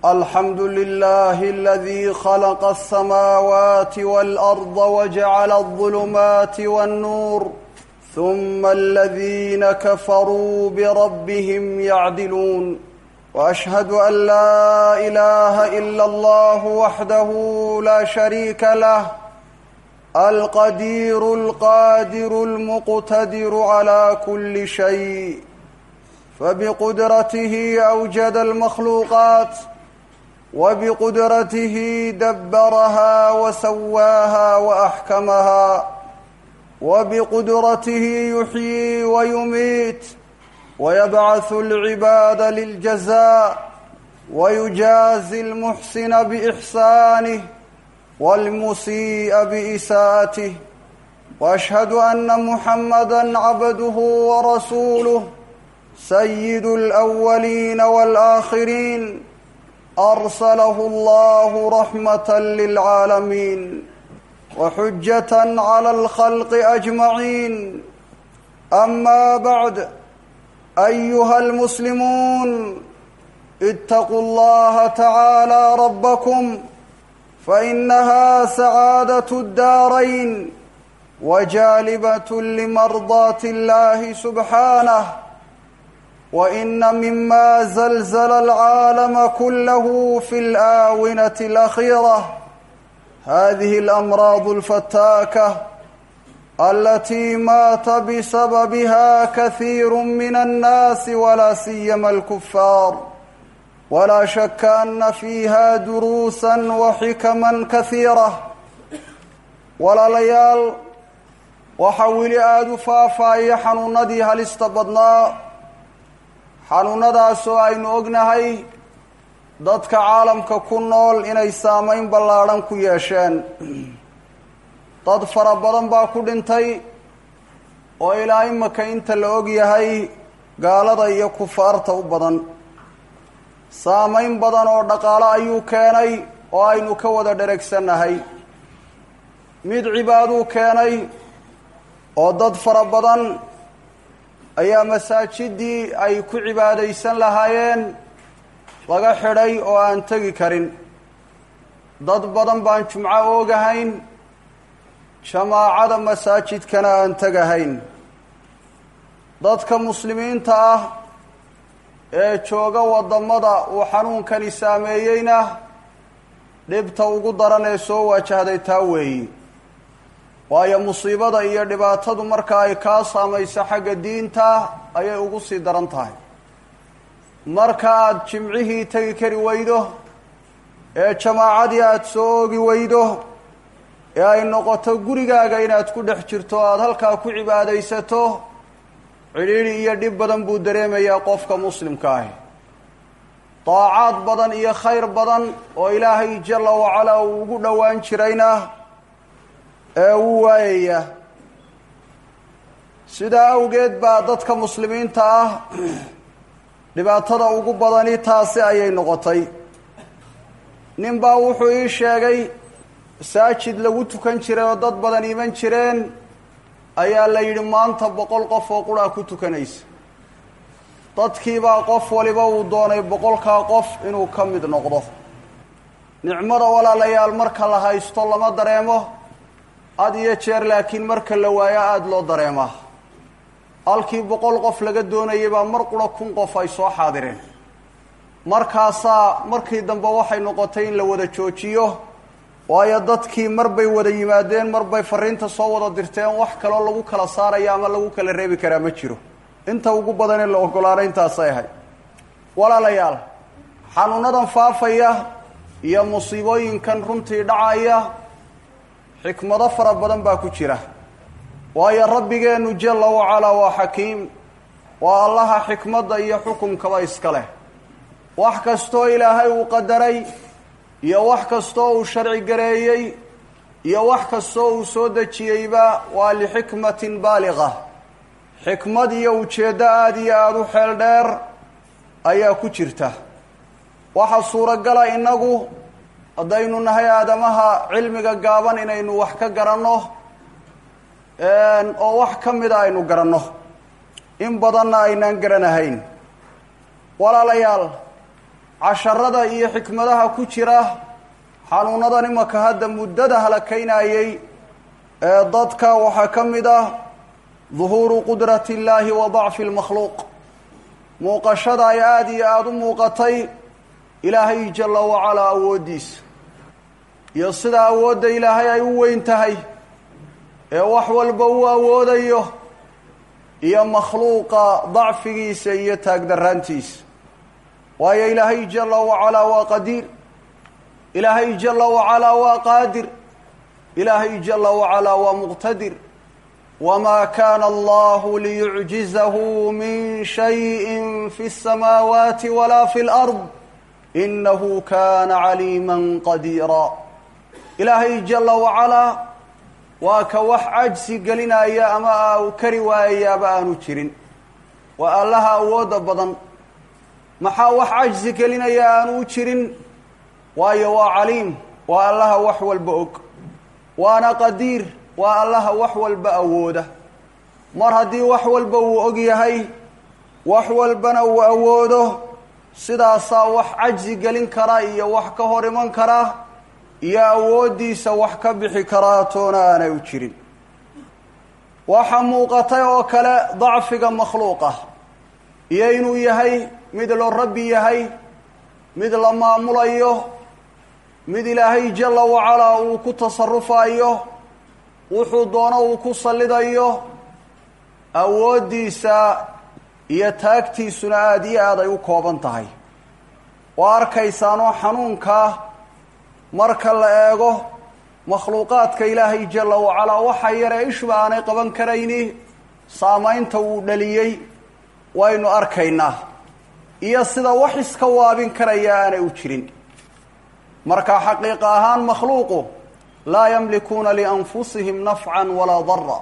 الحمد لله الذي خلق السماوات والأرض وجعل الظلمات والنور ثم الذين كفروا بربهم يعدلون وأشهد أن لا إله إلا الله وحده لا شريك له القدير القادر المقتدر على كل شيء فبقدرته أوجد المخلوقات وبقدرته دبرها وسواها وأحكمها وبقدرته يحيي ويميت ويبعث العباد للجزاء ويجازي المحسن بإحسانه والمسيء بإساءته وأشهد أن محمدا عبده ورسوله سيد الأولين والآخرين أرسله الله رحمة للعالمين وحجة على الخلق أجمعين أما بعد أيها المسلمون اتقوا الله تعالى ربكم فإنها سعادة الدارين وجالبة لمرضاة الله سبحانه وإن مما زلزل العالم كله في الآونة الأخيرة هذه الأمراض الفتاكة التي مات بسببها كثير من الناس ولا سيما الكفار ولا شك أن فيها دروسا وحكما كثيرة ولا ليال وحول آد فافاي حنوندي هل استبدنا xanuunadaasoo aynu ognahay dadka caalamka ku nool inay saamayn ballaadhan ku yeesheen dad fara badan baa ku dhintay oo ilaa imaka inta la og yahay gaalada iyo kufaarta u badan saamayn badan oo dhaqaalo ayuu keenay oo aynu ka wada dheregsannahay mid cibaaduu keenay oo dad fara badan ayaa masaajidii ay ku cibaadaysan lahaayeen laga xidhay oo aan tegi karin dad badan baan jumco oogahayn jamaacada masaajidkana aan tegahayn dadka muslimiinta ah ee jooga waddamada uu xanuunkani saameeyeyna dhibta ugu daran ee soo wajahday taa weeyi waayo musiibada iyo dhibaatadu marka ay kaa saamayso xagga diinta ayay ugu sii daran tahay marka aada jimcihii tegi kari weydo ee jamaacadii aada soo oogi weydo ee ay noqoto gurigaaga inaad ku dhex jirto o aada halkaa ku cibaadaysato cidhiidhi iyo dhib badan buu dareemayaa qofka muslimka ahi daacaad badan iyo khayr badan oo ilaahay jalla wacalaa uu ugu dhowaan jirayna ee uu waayaya sidaa awgeed baa dadka muslimiinta ah dhibaatada ugu badani taasi ayay noqotay nin baa wuxuu ii sheegay masaajid lagu tukan jiray oo dad badan iman jireen ayaa la yidhi maanta boqol qof oo qurhaa ku tukanaysa dadkiibaa qof waliba uu doonay boqolkaa qof inuu ka mid noqdo nicmada walaalayaal marka la haysto lama dareemo had iyo jeer laakiin marka la waayo aada loo dareemaa halkii boqol qof laga doonayay baa mar qura kun qof ay soo xaadireen markaasaa markii dambe waxay noqotay in la wada joojiyo waayo dadkii mar bay wada yimaadeen mar bay fariinta soo wada dirteen wax kaloo lagu kala saaraya ama lagu kala reebi karaa ma jiro inta ugu badan in la ogolaana intaasay ahayd walaalayaal xanuunadan faafaya iyo musiibooyinkan runtii dhacaya xikmado fara badan baa ku jira waayo rabbigeennu jalla wacalaa waa xakiim waa allaha xikmadda iyo xukumkaba iska leh wax kastoo ilaahay uu qadaray iyo wax kastoo uu sharci gareeyey iyo wax kastoo uu soo dejiyeyba waa lixikmatin baaliqa xikmad iyo ujeeddo aada iyo aada u xeel dheer ayaa ku jirta waxaa suuragala innagu haddaynu nahay aadamaha cilmiga gaaban inaynu wax ka garanno oo wax ka mida aynu garanno in badanna aynaan garanahayn walaalayaal casharada iyo xikmadaha ku jira xanuunadan imaka hadda muddada halakaynayay ee dadka waxaa ka mid ah duhuuru qudrati illaahi wa dacfi lmakhluuq muuqashada ay aada iyo aada u muuqatay ilaahay jalla wacalaa awooddiisa iyo sida awoodda ilaahay ay u weyn tahay ee wax walba uu awoodayo iyo makhluuqa dacfigiisa iyo taagdaraantiisa waayo ilaahay jalla wacalaa waa qadiir ilaahay jalla wacalaa waa qaadir ilaahay jalla wacalaa waa muqtadir wamaa kaana allahu liyucjizahu min shayin fi اsamaawaati walaa fi اlard inahu kana caliima qadiira ilaahay jalla wacalaa waa ka wax cajsi gelinaya ama aa kari waayayaaba aanu jirin waa allaha awoodda badan maxaa wax cajsi gelinaya aanu u jirin waayo waa caliim waa allaha wax walba og waana qadiir waa allaha wax walba awooda mar haddii wax walba uu og yahay wax walbana uu awoodo sidaasaa wax cajsi gelin kara iyo wax ka hor iman kara iyo awooddiisa wax ka bixi karaa toona aanay u jirin waxaa muuqatay oo kale dacfiga makhluuqa iyo inuu yahay mid loo rabbi yahay mid la maamulayo mid ilaahay jalla wacalaa uu ku tasarufayo wuxuu doono uu ku sallidayo awooddiisa iyo taagtiisuna aada iyo aad ay u kooban tahay waa arkaysaanoo xanuunkaa marka la eego makhluuqaadka ilaahay jalla wacalaa waxa yaree ishuba aanay qaban karayni saamaynta uu dhaliyey waynu arkaynaa iyo sida wax iska waabin karaya aanay u jirin marka xaqiiqa ahaan makhluuqu laa yamlikuuna lianfusihim nafcan walaa dara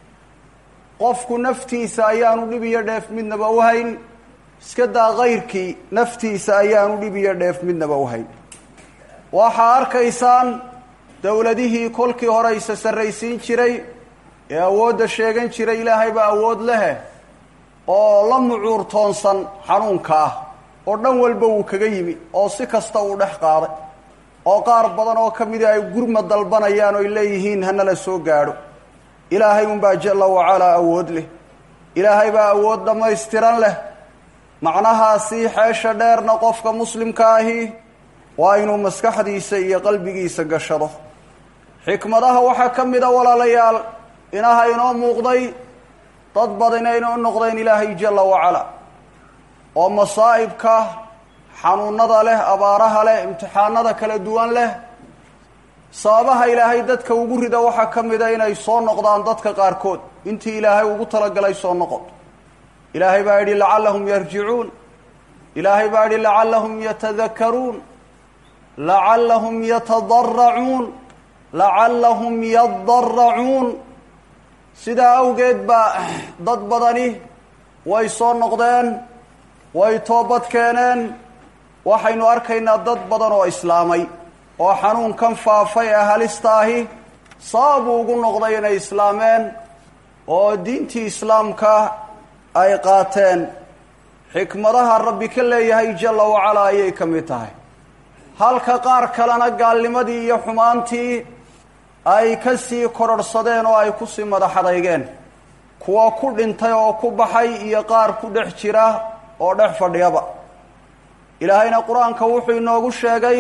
qofku naftiisa ayaanu dhib iyo dheef midnaba u hayn iska daa kayrkii naftiisa ayaanu dhib iyo dheef midnaba u hayn waxaa arkaysaan dowladihii kolkii hore isa sarraysiin jiray ee awoodda sheegan jiray ilaahay baa awood lehe oo la mucuurtoonsan xanuunka ah oo dhan walba wuu kaga yimi oo si kasta uu dhex qaaday oo qaar badan oo ka mida ay gurma dalbanayaan oy leeyihiin hanala soo gaadho ilaahay unbaa jalla wacalaa awood leh ilaahay baa awood dhammaystiran leh macnahaasii xeesha dheerna qofka muslimka ahi waa inuu maskaxdiisa iyo qalbigiisa gashado xikmadaha waxaa ka mid a walaalayaal inaha inoo muuqday dad badan aynoo noqdeen ilaahay jalla wacalaa oo masaa'ibka xanuunada leh abaaraha leh imtixaanada kala duwan leh sababaha ilaahay dadka ugu rida waxaa ka mida inay soo noqdaan dadka qaarkood intii ilaahay ugu talagalay soo noqon ilaahay baa yidhi lacallahum yarjicuun ilaahay baa yidhi lacallahum yatadakaruun lacallahum yatadaracuun lacallahum yadaracuun sidaa awgeed baa dad badani way soo noqdeen way toobad keeneen waxaynu arkaynaa dad badan oo islaamay oo xanuunkan faafay ee halista ahi sababuu ugu noqday inay islaameen oo diintii islaamka ay qaateen xikmadaha rabbi ka leeyahay jalla wacalaa ayay ka mid tahay halka qaar kalena gaalnimadii iyo xumaantii ay ka sii kororhsadeen oo ay ku sii madaxadaygeen kuwa ku dhintay oo ku baxay iyo qaar ku dhex jira oo dhex fadhiyaba ilaahayna qur-aanka wuxuu inoogu sheegay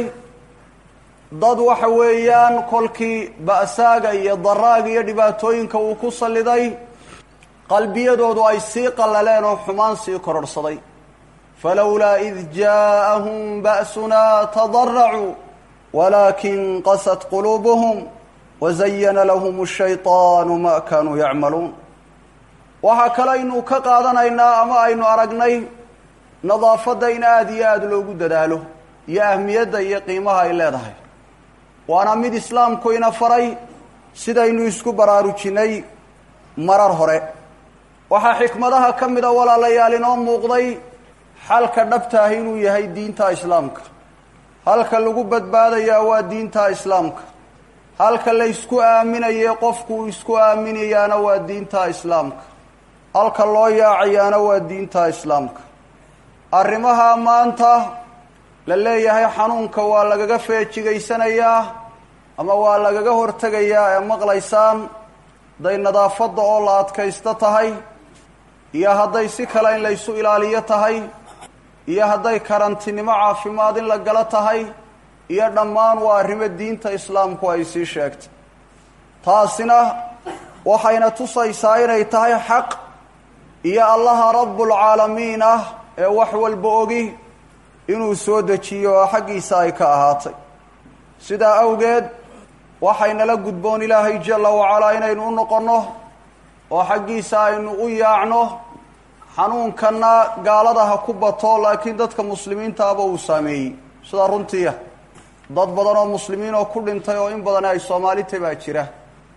dad waxa weeyaan kolkii ba'saaga iyo daraaga iyo dhibaatooyinka uu ku salliday qalbiyadoodu ay sii qallaleen oo xumaan sii kororhsaday falowlaa id jaa'ahum ba'sunaa tadaracuu walaakin qasat quluubuhum wazayana lahum ashayطaanu ma kaanuu yacmaluun waxaa kale aynu ka qaadanaynaa ama aynu aragnay nadaafadda in aada iyo aada loogu dadaalo iyo ahmiyadda iyo qiimaha ay leedahay waana mid islaamku ina faray sidaynu isku baraarujinay marar hore waxaa xikmadaha ka mida walaalayaal inoo muuqday xalka dhabtaah inuu yahay diinta islaamka halka lagu badbaadayaa waa diinta islaamka halka la ysku aaminaye qofku isku aaminayaana waa diinta islaamka halka loo yaacayaana waa diinta islaamka arrimaha maanta la leeyahay xanuunka waa lagaga feejigaysanayaa ama waa lagaga hortegayaa ee maqlaysaan hadday nadaafadda oo la adkaysto tahay iyo hadday si kale in laysu ilaaliyo tahay iyo hadday karantinimo caafimaad in la galo tahay iyo dhammaan waa arrimo diinta islaamku ay sii sheegtay taasina waxayna tusaysaa inay tahay xaq iyo allaha rabbulcaalamiin ah ee wax walba ogi inuu soo dejiyo oo xaggiisa ay ka ahaatay sidaa awgeed waxaynala gudboon ilaahay jalla wacalaa inaynu u noqonno oo xaggiisa aynu u yaacno xanuunkanna gaalada ha ku bato laakiin dadka muslimiintaaba uu saameeyey sidaa runtiia dad badan oo muslimiin oo ku dhintay oo in badan ay soomaalita baa jira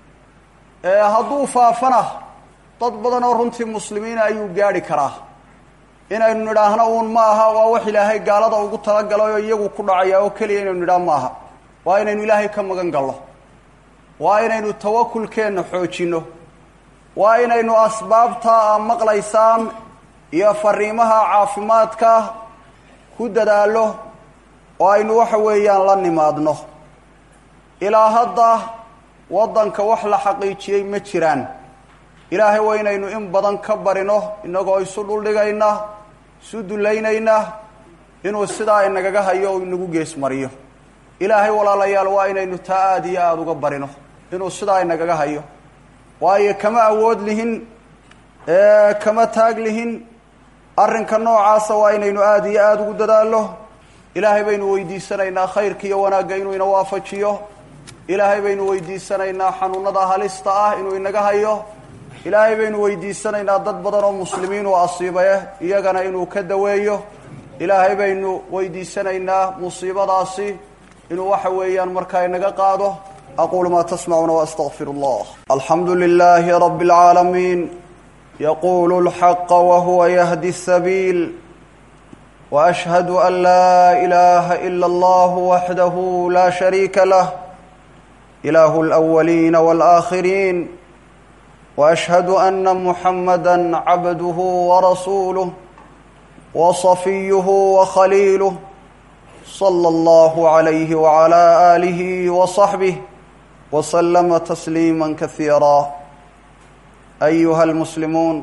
hadduu faafana dad badan oo runtii muslimiina ayuu gaadhi karaa inaynu nidhaahno uun ma aha waa wax ilaahay gaalada ugu talagalay oo iyagu ku dhacaya oo keliya inaynu nidhaah ma aha waa inaynu ilaahay ka magan galno waa inaynu tawakulkeenna xoojinno waa inaynu asbaabta a maqlaysaan iyo fariimaha caafimaadka ku dadaallo oo aynu waxa weeyaan la nimaadno ilaa hadda waddanka wax la xaqiijiyey ma jiraan ilaahay waa inaynu in badan ka barino innagoo isu dhuldhigayna isu dullaynayna inuu sidaa inagaga hayo o inagu geesmariyo ilaahay walaalayaal waa inaynu taa aada iyo aada uga barino inuu sidaa inagaga hayo waayo kama awood lihin kama taag lihin arrinka noocaasa waa inaynu aada iyo aada ugu dadaallo ilaahay baynu weydiisanaynaa khayrka iyo wanaagga inuu ina waafajiyo ilaahay baynu weydiisanaynaa xanuunada halista ah inuu inaga hayo ilaahay baynu weydiisanaynaa dad badan oo muslimiin oo asiibaye iyagana inuu ka daweeyo ilaahay baynu weydiisanaynaa musiibadaasi inuu waxa weeyaan markaa inaga qaado aquulu maa tasmacuuna waastaqfir allah alxamdu lilaahi rabi اlcaalamiin yaqulu اlxaqa wahuwa yahdi الsabiil وأشهد أن لا إله إلا الله وحده لا شريك له إله الأولين والآخرين وأشهد أن محمدا عبده ورسوله وصفيه وخليله صلى الله عليه وعلى آله وصحبه وسلم تسليما كثيرا أيها المسلمون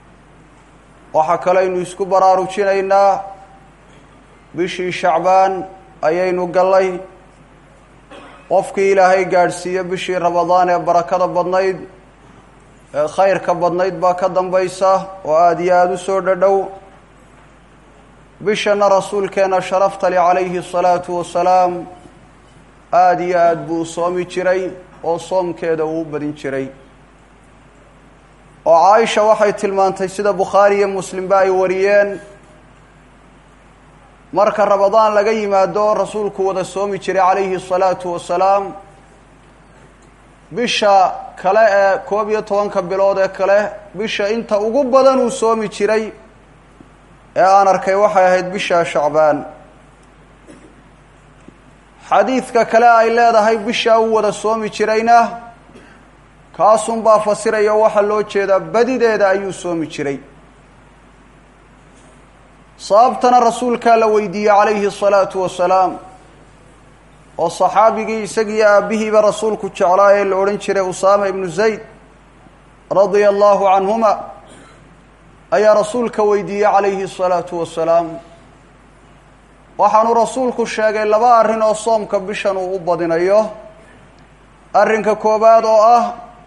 وحكلين يسكو براروجينينا bishii shacbaan ayaynu gallay qofkii ilaahay gaadhsiiye bishii ramadaan ee barakada badnayd ee khayrka badnayd baa ka dambaysa oo aada iyo aada u soo dhadhow bishana rasuulkeena sharaftali calayhi asalaatu wasalaam aada iyo aada buu u soomi jiray oo soomkeeda uu u badin jiray oo caaisha waxay tilmaantay sida bukhaari iyo muslimba ay wariyeen marka ramadaan laga yimaado rasuulku wada soomi jiray calayhi asalaatu wasalaam bisha kale ee koob iyo tobanka bilood ee kale bisha inta ugu badan uu soomi jiray ee aan arkay waxay ahayd bisha shacbaan xadiidka kale ay leedahay bishaa uu wada soomi jirayna kaasunbaa fasiraya waxaa loo jeedaa badideeda ayuu soomi jiray sababtana rasuulkaa la weydiiyey calayhi asalaatu wasalaam oo saxaabigii isagiiyo aabbihiiba rasuulku jeclaa ee la odhan jiray usaama ibnu zayd radia allahu canhuma ayaa rasuulka weydiiyey calayhi asalaatu wasalaam waxaanu rasuulku sheegay laba arrin oo soomka bishan uu u badinayo arrinka koowaad oo ah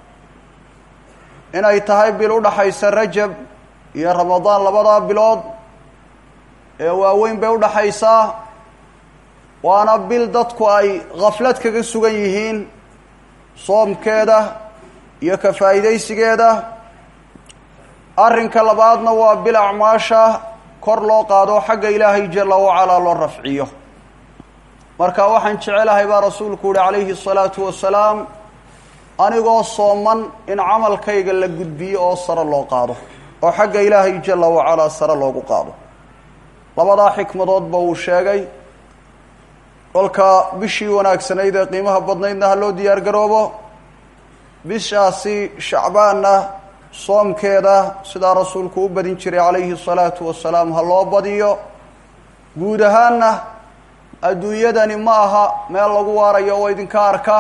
inay tahay bil u dhaxaysa rajab iyo ramadaan labadaa bilood ee waaweyn bay udhaxaysaa waana bil dadku ay khaflad kaga sugan yihiin soomkeeda iyo ka faa'iidaysigeeda arrinka labaadna waa bil acmaasha kor loo qaado xagga ilaahay jala wacalaa loo rafciyo marka waxaan jecelahay baa rasuulku yihi calayhi asalaatu wasalaam anigoo sooman in camalkayga la gudbiyo oo sare loo qaado oo xagga ilaahay jala wacalaa sare loogu qaado labadaa xikmadoodba uu sheegay kolka bishii wanaagsanayd ee qiimaha badnaydna ha loo diyaar garoobo bishaasi shacbaanna soomkeeda sidaa rasuulku u badin jiray calayhi asalaatu wasalaam ha loo badiyo guud ahaanna adduunyadani ma aha meel lagu waarayo oo idinka arka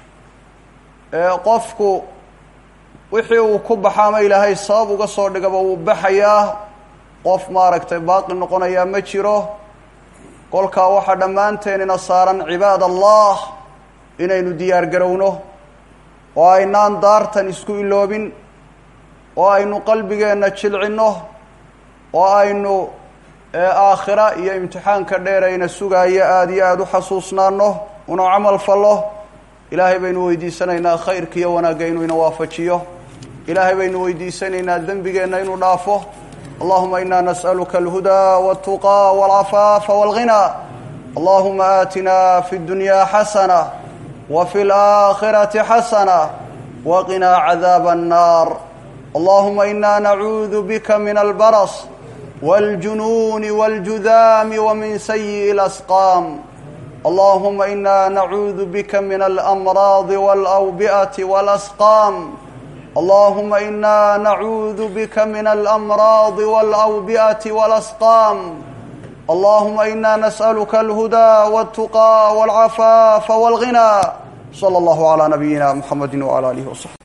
qofku wixii uu ku baxa ama ilaahay sabab uga soo dhigaba wuu baxayaa qof maaragtay baaqi noqonayaa ma jiro kolkaa waxaa dhammaanteenina saaran cibaad allah inaynu diyaar garowno oo aynaan daartan isku iloobin oo aynu qalbigeenna jilcinno oo aynu aakhira iyo imtixaanka dheerayna sugaaya aada iyo aada u xasuusnaano una camal fallo ilaahay baynu weydiisanaynaa khayrka iyo wanaagga inuu ina waafajiyo ilaahay baynu weydiisanaynaa dembigeenna inuu dhaafo allahuma ina nas'aluka alhudaa waltuqaa walcafaafa walghinaa allahuma aatina fi اddunya xasana wa fi اlaakhirati xasana waqinaa cadaaba annaar allahuma ina nacuudu bika min albaras wاljunuuni wاljudaami wamin sayi'i اlasqaam allahuma ina nacuudu bika min alamraadi wاlawbi'ati wاlasqaam allahuma ina nacuudu bika min alamraadi wاlawbi'ati wاlasqaam allahuma ina nas'aluka alhudaa wاltuqaa wاlcafaafa wاlghinaa slى اllahu عlى nabiyina mxamedi wعlى alihi وصaxbi